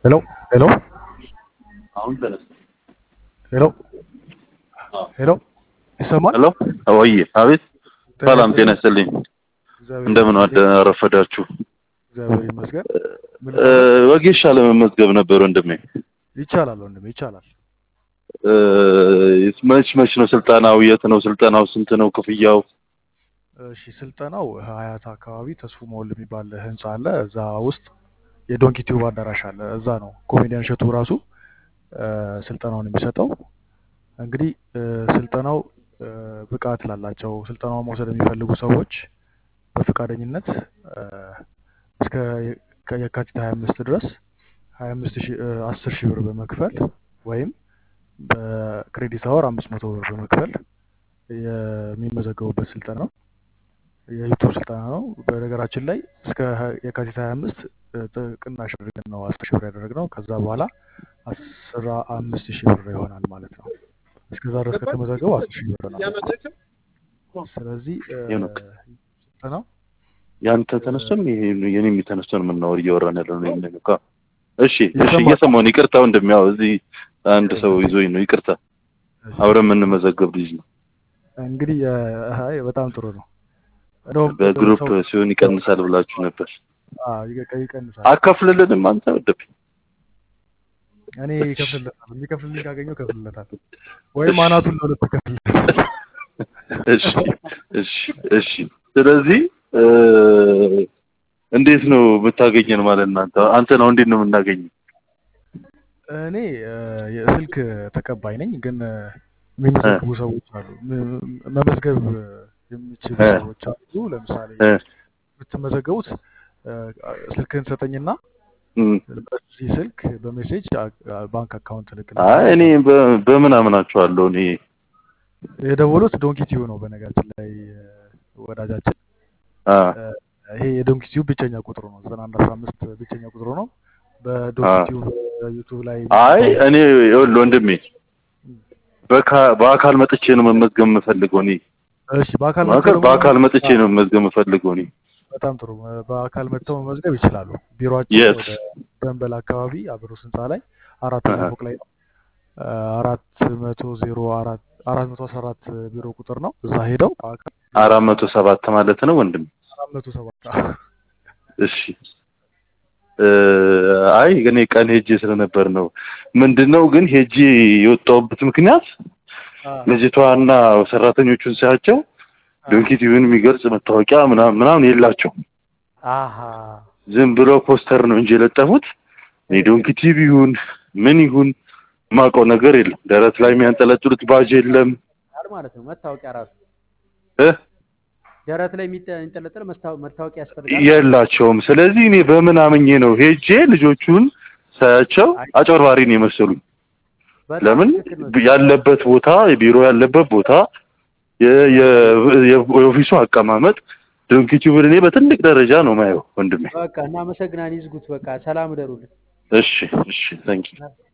ሄሎ ሄሎ አሁን ተነስ። ሄሎ ሄሎ ይሰማል? ሄሎ ወይ አቤት። ሰላም ጤና ይስጥልኝ። እንደምን አረፈዳችሁ? እግዚአብሔር ይመስገን። ምን እ፣ ወጌሻ ለመመዝገብ ነበር ወንድሜ። ይቻላል ወንድሜ ይቻላል። እ፣ መች መች ነው ስልጠናው? የት ነው ስልጠናው? ስንት ነው ክፍያው? እሺ ስልጠናው ሀያት አካባቢ ተስፉ መወል የሚባል ህንፃ አለ። እዛ ውስጥ የዶንኪ ቲዩብ አዳራሽ አለ። እዛ ነው ኮሜዲያን እሸቱ ራሱ እ፣ ስልጠናውን የሚሰጠው። እንግዲህ እ፣ ስልጠናው እ፣ ብቃት ላላቸው ስልጠናውን መውሰድ የሚፈልጉ ሰዎች በፈቃደኝነት እ፣ እስከ የ- ከየካቲት 25 ድረስ 25 ሺህ እ፣ 10 ሺህ ብር በመክፈል ወይም በክሬዲት አወር 500 ብር በመክፈል የሚመዘገቡበት ስልጠና ነው። የዩቱብ ስልጠና ነው። በነገራችን ላይ እስከ ሀ- የካቲት 25 እ፣ ጥ- ቅናሽ አድርገን ነው 10 ሺህ ብር ያደረግነው። ከዛ በኋላ 15 ሺህ ብር ይሆናል ማለት ነው። እስከዛ ድረስ ከተመዘገቡ 10 ሺህ ብር ነው። ስለዚህ እ፣ ሄኖክ ስልጠናው ያንተ ተነስቶም የኔም የተነስቶ ነው የምናወር እያወራን ያለው ነው ይሄን ነው። እሺ እሺ፣ ይሰማል? እየሰማሁ ነው። ይቅርታ ወንድሜ፣ ያው እዚህ አንድ ሰው ይዞኝ ነው። ይቅርታ። አብረን የምንመዘገብ ልጅ ነው። እንግዲህ እ፣ አይ በጣም ጥሩ ነው። እንደውም በግሩፕ ሰው ሲሆን ይቀንሳል ብላችሁ ነበር። አዎ፣ ይቀ- ይቀንሳል። አከፍልልንም አንተ ወደብ እኔ ይከፍልለታል። የሚከፍልልኝ ካገኘው ከፍልለታል፣ ወይም አናቱን ለሁለት ይከፍልለታል። እሺ እሺ እሺ። ስለዚህ እ፣ እንዴት ነው የምታገኘን ማለት እናንተ አንተ ነው እንዴት ነው የምናገኘው? እኔ እ፣ የስልክ ተቀባይ ነኝ፣ ግን እ፣ የሚመዘግቡ ሰዎች አሉ። ም- መመዝገብ የሚችሉ እ፣ ሰዎች አሉ። ለምሳሌ እ፣ የምትመዘገቡት እ፣ ስልክህን ሰጠኝና እም። በዚህ ስልክ በሜሴጅ አ- አ- ባንክ አካውንት አይ እልክልሃለሁ። እኔ በ- በምን አምናችኋለሁ? እኔ የደወሉት ዶንኪ ቲዩ ነው። በነገራችን ላይ እ፣ ወዳጃችን አ እ፣ ይሄ የዶንኪ ቲዩብ ብቸኛ ቁጥሩ ነው። ዘጠና አንድ አስራ አምስት ብቸኛ ቁጥሩ ነው። በዶንኪ አ ቲዩብ ዩቱብ ላይ አይ የሚገባው እኔ ይኸውልህ ወንድሜ በካ- በአካል መጥቼ ነው መመዝገብ የምፈልገው እኔ እሺ፣ በአካል መጥተው በአካል ደግሞ በአካል መመዝገብ መጥቼ ነው መመዝገብ የምፈልገው እኔ በጣም ጥሩ። እ፣ በአካል መጥተው መመዝገብ ይችላሉ። ቢሮአችን የት ወደ ደንበል አካባቢ አብሮስ ህንፃ ላይ አራተኛ አሀ። ፎቅ ላይ ነው። እ፣ አራት መቶ ዜሮ አራት አራት መቶ አስራ አራት ቢሮ ቁጥር ነው። እዛ ሄደው በአካል አራት መቶ ሰባት ማለት ነው ወንድሜ አራት መቶ ሰባት እሺ እ፣ አይ እኔ ቀን ሄጄ ስለነበር ነው ምንድነው ግን ሄጄ የወጣሁበት ምክንያት አ፣ ልጅቷና ሰራተኞቹን ሳያቸው አ፣ ዶንኪ ቲቪን የሚገልጽ መታወቂያ ምናምን ምናምን የላቸው አሀ ዝም ብሎ ፖስተር ነው እንጂ የለጠፉት እኔ ዶንኪ ቲቪ ይሁን ምን ይሁን ማውቀው ነገር የለም። ደረት ላይ የሚያንጠለጥሉት ባጅ የለም ቃል ማለት ነው። መታወቂያ ራሱ እ ደረት ላይ የሚጠ- የሚንጠለጠል መስታወ- መታወቂያ ያስፈልጋል። የላቸውም። ስለዚህ እኔ በምን አምኜ ነው ሄጄ ልጆቹን ሳያቸው አይ አጭበርባሪ ነው የመሰሉኝ። በጣም ለምን ትክክል ነው። ያለበት ቦታ የቢሮ ያለበት ቦታ የ- የ- የኦፊሱ አቀማመጥ ዶንኪ ቲዩብን እኔ በትልቅ ደረጃ ነው ማየው ወንድሜ። በቃ እናመሰግናለን። ይዝጉት። በቃ ሰላም እደሩልን። እሺ እሺ ታንኪ